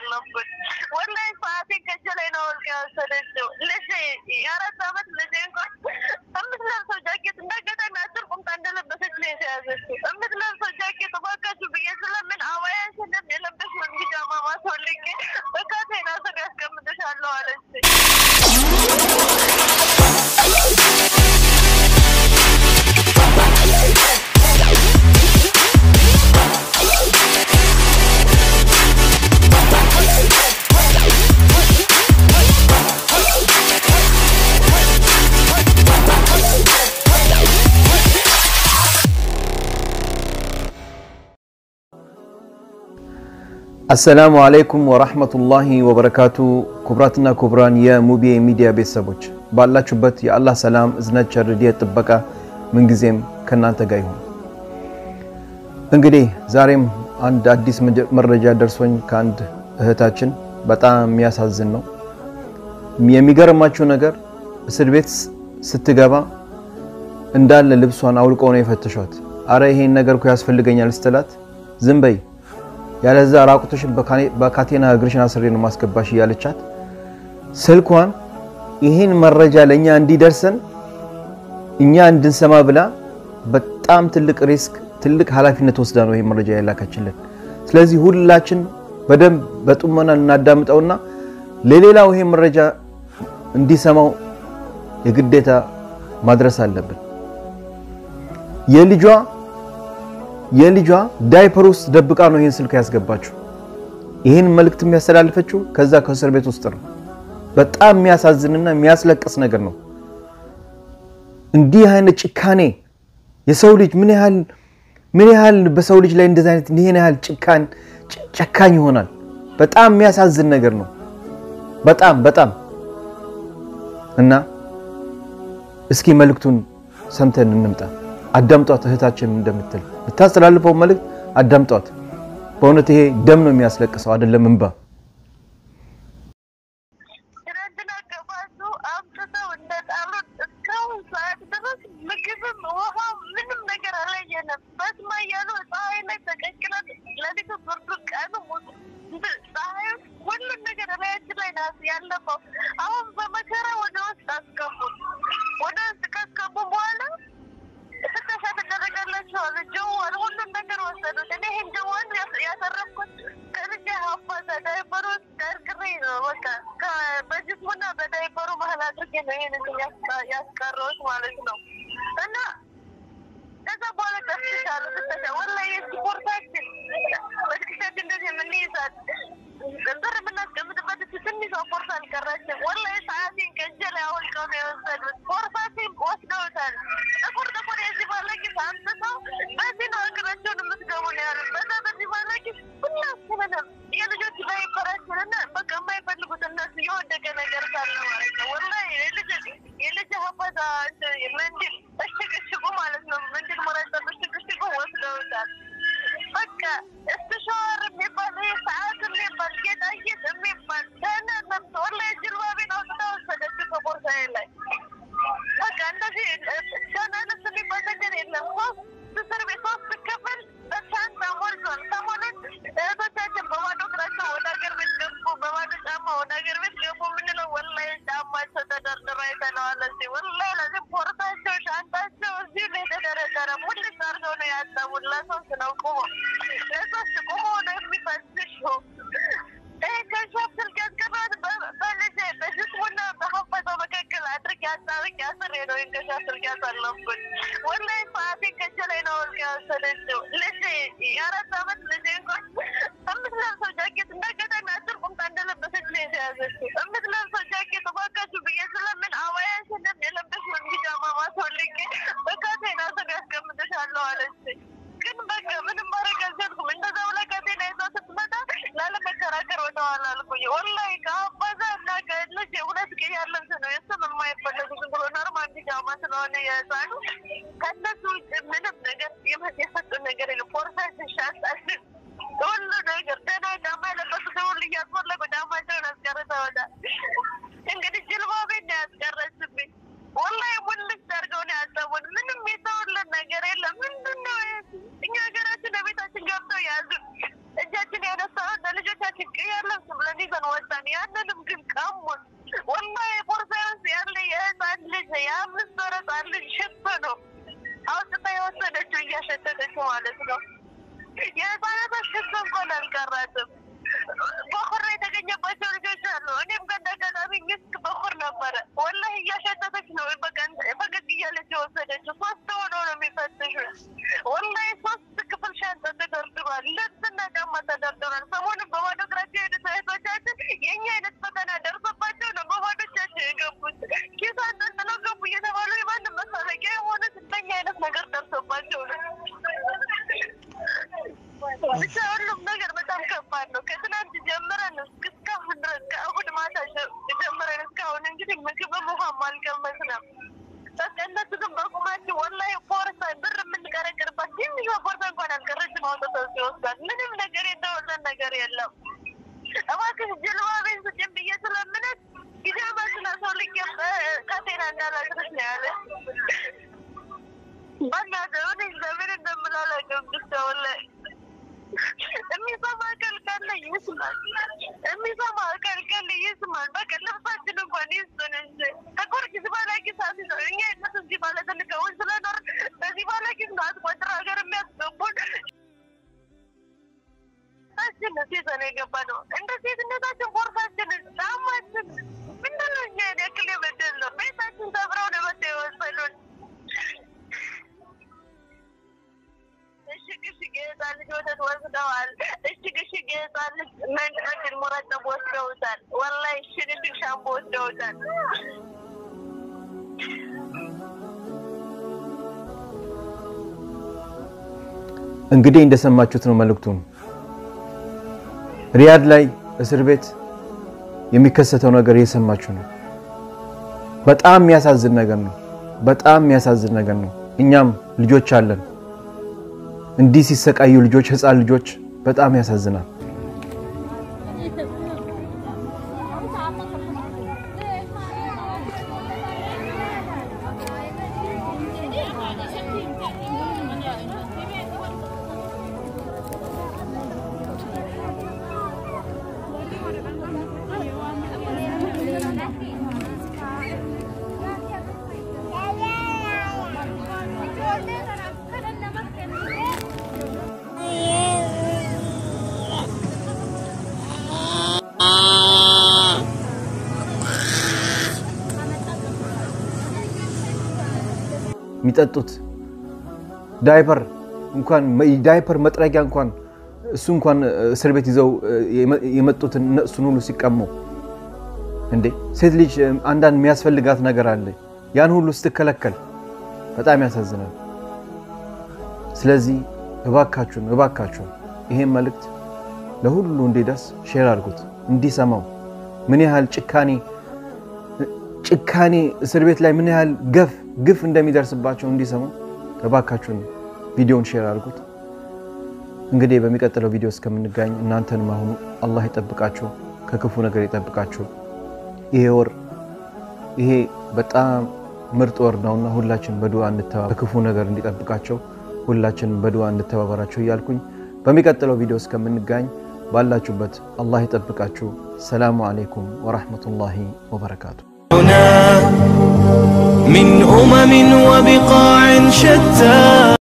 አለብን። ወላሂ ሰዓቴን ከእጄ ላይ ነው ወልቃ የወሰደችው። ልጄ የአራት ዓመት ልጄ እንኳን የምትለብሰው ጃኬት እንዳጋጣሚ አጭር ቁምጣ እንደለበሰች ነው የተያዘችው። የምትለብሰው ጃኬት እባካችሁ ብዬ ስለምን አባያሽንም የለበስሽውን ቢጃማ ማስወልቄ በካቴና ስር ያስቀምጥሻለሁ አለችኝ። አሰላሙ አለይኩም ወራህመቱላሂ ወበረካቱ። ኩብራትና ኩብራን የሙቤ ሚዲያ ቤተሰቦች ባላችሁበት የአላህ ሰላም እዝነት፣ ቸር፣ ረድኤት፣ ጥበቃ ምንጊዜም ከእናንተ ጋር ይሁን። እንግዲህ ዛሬም አንድ አዲስ መረጃ ደርሶኝ ከአንድ እህታችን በጣም የሚያሳዝን ነው። የሚገርማችሁ ነገር እስር ቤት ስትገባ እንዳለ ልብሷን አውልቀው ነው የፈተሿት። አረ ይሄን ነገር እኮ ያስፈልገኛል ስትላት ዝም በይ ያለዛ ራቁቶሽን በካቴና እግርሽን አስሬ ነው ማስገባሽ እያለቻት ስልኳን ይህን መረጃ ለእኛ እንዲደርሰን እኛ እንድንሰማ ብላ በጣም ትልቅ ሪስክ ትልቅ ኃላፊነት ወስዳ ነው ይህ መረጃ ያላከችልን። ስለዚህ ሁላችን በደንብ በጡመና እናዳምጠውና ለሌላው ይሄ መረጃ እንዲሰማው የግዴታ ማድረስ አለብን። የልጇ የልጇ ዳይፐር ውስጥ ደብቃ ነው ይህን ስልክ ያስገባችው። ይህን መልእክት የሚያስተላልፈችው ከዛ ከእስር ቤት ውስጥ ነው። በጣም የሚያሳዝንና የሚያስለቅስ ነገር ነው። እንዲህ አይነት ጭካኔ የሰው ልጅ ምን ያህል ምን ያህል በሰው ልጅ ላይ እንደዚህ አይነት ይሄን ያህል ጭካን ጨካኝ ይሆናል። በጣም የሚያሳዝን ነገር ነው። በጣም በጣም እና እስኪ መልእክቱን ሰምተን እንምጣ። አዳምጧት እህታችን እንደምትል ብታስተላልፈው መልእክት አዳምጧት። በእውነት ይሄ ደም ነው የሚያስለቅሰው አይደለም እንባ። ትናንትና ገባቱ አምጥተው እንደጣሉት እስካሁን ሰዓት ድረስ ምግብም ውሃ ምንም ነገር አላየንም። በስማ እያሉ ፀሐይ ላይ ተቀቅለን ለሊቱ ብርዱ ቀኑ ሙሉ ፀሐዩ ሁሉን ነገር ላያችን ላይ ናት ያለፈው። አሁን በመከራ ወደ ውስጥ አስገቡት። ወደ ውስጥ ካስገቡ በኋላ ፍተሻ ትደረጋላችኋል። ጀዋል ሁሉን ነገር ወሰዱት። እኔ ይህን ጀዋል ያተረፍኩት ከልጄ ሀፋዛ ዳይፐሩ ቀርቅሬ ነው። በቃ በጅስሙና በዳይፐሩ መሀል አድርጌ ነው ይህን ያስቀረሁት ማለት ነው። እና ከዛ በኋላ ተፍትሻሉ። ፍተሻ ወላሂ ስፖርታችን በትክሻችን እንደዚህ የምንይዛት ብር የምናስቀምጥበት ትንሿ ፖርሳ አልቀራችም። ወላሂ ሰዓቴን ከእጄ ላይ አውልቀው ነው የወሰዱት። ፖርሳቴን ወስደውታል። ጥቁር ጥቁር የዚህ ባለቂስ አምጥተው በዚህ ነው እግራቸውን የምትገቡ ነው ያሉት። በዛ በዚህ ባለቂስ ሁላችንንም የልጆች ዳይፐራችን እና በቃ የማይፈልጉት እነሱ የወደቀ ነገር ካለ ማለት ነው። ወላሂ የልጅ የልጅ ሀፋዛ ምንድን እሽግሽጉ ማለት ነው ምንድን መረጠብ እሽግሽጉ ወስደውታል። በቃ እስትሸዋር የሚባል ይሄ ሰዓት የሚባል ጌጣጌጥ የሚባል ደህና ነፍስ ወላሂ ጅልባቤን አውጥታ ወሰደችው ከቦርሳዬ ላይ። በቃ እንደዚህ ደህና ነፍስ የሚባል ነገር የለም። ሶስት እስር ቤት ሶስት ክፍል በሻንጣ ሞልቷል። ሰሞኑን እህቶቻችን በባዶ እግራቸው ወደ ሀገር ቤት ገቡ፣ በባዶ ጫማ ወደ ሀገር ቤት ገቡ የምንለው ወላሂ ጫማቸው ተደርድሮ አይተነዋል። እዚህ ወላሂ ለዚህ ፖርሳቸው ሻንጣቸው እዚሁ ላይ የተደረደረ ሙልጭ አድርገው ነው ያጠቡት። ለሶስት ነው ቁሞ ለሶስት ቁሞ ነው የሚፈትሹ። ይህ ከሻፕ ስልክ ያስቀረት በልጄ በጅስሙና በሀፈዛው መካከል አድርግ ያጣብቅ ያስር ነው ከሻፕ ስልክ ያሳለፍኩት። ወላሂ ሰዓቴን ከእጄ ላይ ነው ወልቃ የወሰደችው። ልጄ የአራት ዓመት ልጄ እንኳን የምትለብሰው ጃኬት እንዳጋጣሚ አጭር ቁምጣ እንደለበሰች ነው የተያዘችው። የምትለብሰው ጃኬት እባካችሁ ብዬ ስለምን አባያሽንም የለበስሽውን ቢጃማ ማስወልቄ በካቴና ስር ያስቀምጥሻለሁ አለችኝ። ግን በቃ ምንም ማድረግ አልቻልኩም። እንደዛ ብላ ካቴና ይዛ ስትመጣ ላለመከራከር ወደኋላ አልኩኝ። ወላሂ ከአባዛ እና ከልጅ ሁለት ቀን ያለብስ ነው የሱም የማይፈለጉ ዝም ብሎ ኖርማል ቢጃማ ስለሆነ የህፃኑ ከእነሱ ውጭ ምንም ነገር የሰጡን ነገር የለም። ፖርሳችን፣ ሻንጣችን፣ ሁሉ ነገር ደህና ጫማ የለበሱት ሁሉ እያስፈለጉ ጫማቸውን አስቀርተውታል። እንግዲህ ጅልባቤን ነው ያስቀረችብኝ። ወላሂ ሙልጭ አድርገው ነው ያሰቡን። ምንም የተውልን ነገር የለም። ምንድን ነው እኛ ሀገራችን ለቤታችን ገብተው ያዙ። እጃችን ያነሳውን ለልጆቻችን ቅያር ልብስ ጨርሰን ወጣን። ያንንም ግን ቀሙን። ወላሂ ቦርሳ ውስጥ ያለ የህፃን ልጅ የአምስት ወር ህፃን ልጅ ሽቶ ነው አውጥታ የወሰደችው እያሸተተችው ማለት ነው። የህፃናቶች ሽቶ እንኳን አልቀራትም። በኩር የተገኘባቸው ልጆች አሉ። እኔም ከአጋጣሚ ሚስክ በኩር ነበረ። ወላሂ እያሸተተች ነው ፈገግ እያለች የወሰደችው። ሶስት ሆነው ነው የሚፈትሹ። ወላሂ ሶስት ክፍል ሻንጣ ተደርድሯል። ልብስና ጫማ ተደርድሯል። ሰሞኑን በባዶ እግራቸው የሄዱት እህቶቻችን የእኛ አይነት ፈተና ደርሶባቸው ነው በባዶ እጃቸው የገቡት። ኪስ አንጠልጥለው ገቡ እየተባሉ የማንም መሳለቂያ የሆኑት እንደኛ አይነት ነገር ደርሶባቸው ነው። ብቻ ሁሉም ነገር በጣም ከባድ ነው። ከትናንት ጀምረን እስካሁን ድረስ ከእሑድ ማታ ጀምረን እስካሁን እንግዲህ ምግብም ውሃም አልቀመስንም። በቃ እነሱ ግን በቁማቸው ወላሂ ቦርሳ ብር የምንቀረቅርባት ትንሿ ቦርሳ እንኳን አልቀረችም። አውጥተው ሲወስዳት ምንም ነገር የተወሰን ነገር የለም። እባክሽ ጀልባቤን ስጭን ብዬ ስለምነት ጊዜማ ስላሰውልኝ ካቴና እንዳላድርስ ነው ያለ በእናትህ እኔ ለምን እንደምላላቀም ብቻ ወላሂ የሚሰማ አካል ካለ ይስማል። የሚሰማ አካል ካለ ይስማል። በቃ ልብሳችን እንኳን ይስጡን እንጂ ከጎርጊስ ባላጊስ አስይዘው እኛ የነሱ እዚህ ባለ ትልቀውን ስለኖር በዚህ ባላጊስ ነው አስቆጥር ሀገር የሚያስገቡን ታችን ሴዘን የገባ ነው። እንደ ሴትነታችን ቦርሳችንን፣ ጫማችን ምንድን ነው እኛ ያክል የበደል ነው። ቤታችን ሰብረው ነው መጥተው የወሰዱን። እሽግ እሽግ የህፃን ልጅ ወተት ወስደዋል። እሽግ እሽግ የህፃን ልጅ መንጭኖችን ሙረጠብ ወስደውታል። ወላሂ እሽግ እሽግ ሻምፖ ወስደውታል። እንግዲህ እንደሰማችሁት ነው መልእክቱን። ሪያድ ላይ እስር ቤት የሚከሰተው ነገር እየሰማችሁ ነው። በጣም የሚያሳዝን ነገር ነው። በጣም የሚያሳዝን ነገር ነው። እኛም ልጆች አለን። እንዲህ ሲሰቃዩ ልጆች ህፃን ልጆች በጣም ያሳዝናል። የሚጠጡት ዳይፐር እንኳን ዳይፐር መጥረጊያ እንኳን እሱ እንኳን እስር ቤት ይዘው የመጡትን እነሱን ሁሉ ሲቀሙ እንዴ! ሴት ልጅ አንዳንድ የሚያስፈልጋት ነገር አለ። ያን ሁሉ ስትከለከል በጣም ያሳዝናል። ስለዚህ እባካችሁን እባካችሁን ይሄን መልእክት ለሁሉ እንዲደርስ ሼር አድርጉት፣ እንዲሰማው ምን ያህል ጭካኔ ጭካኔ እስር ቤት ላይ ምን ያህል ገፍ ግፍ እንደሚደርስባቸው እንዲሰሙ እባካችሁን ቪዲዮውን ሼር አድርጉት። እንግዲህ በሚቀጥለው ቪዲዮ እስከምንጋኝ እናንተንም አሁኑ አላህ ይጠብቃችሁ፣ ከክፉ ነገር ይጠብቃችሁ። ይሄ ወር ይሄ በጣም ምርጥ ወር ነውና ሁላችን በዱዓ እንተባበር፣ ከክፉ ነገር እንዲጠብቃቸው ሁላችን በዱዓ እንተባበራቸው እያልኩኝ በሚቀጥለው ቪዲዮ እስከምንጋኝ ባላችሁበት አላህ ይጠብቃችሁ። ሰላሙ አለይኩም ወራህመቱላሂ ወበረካቱ። من أمم وبقاع شتى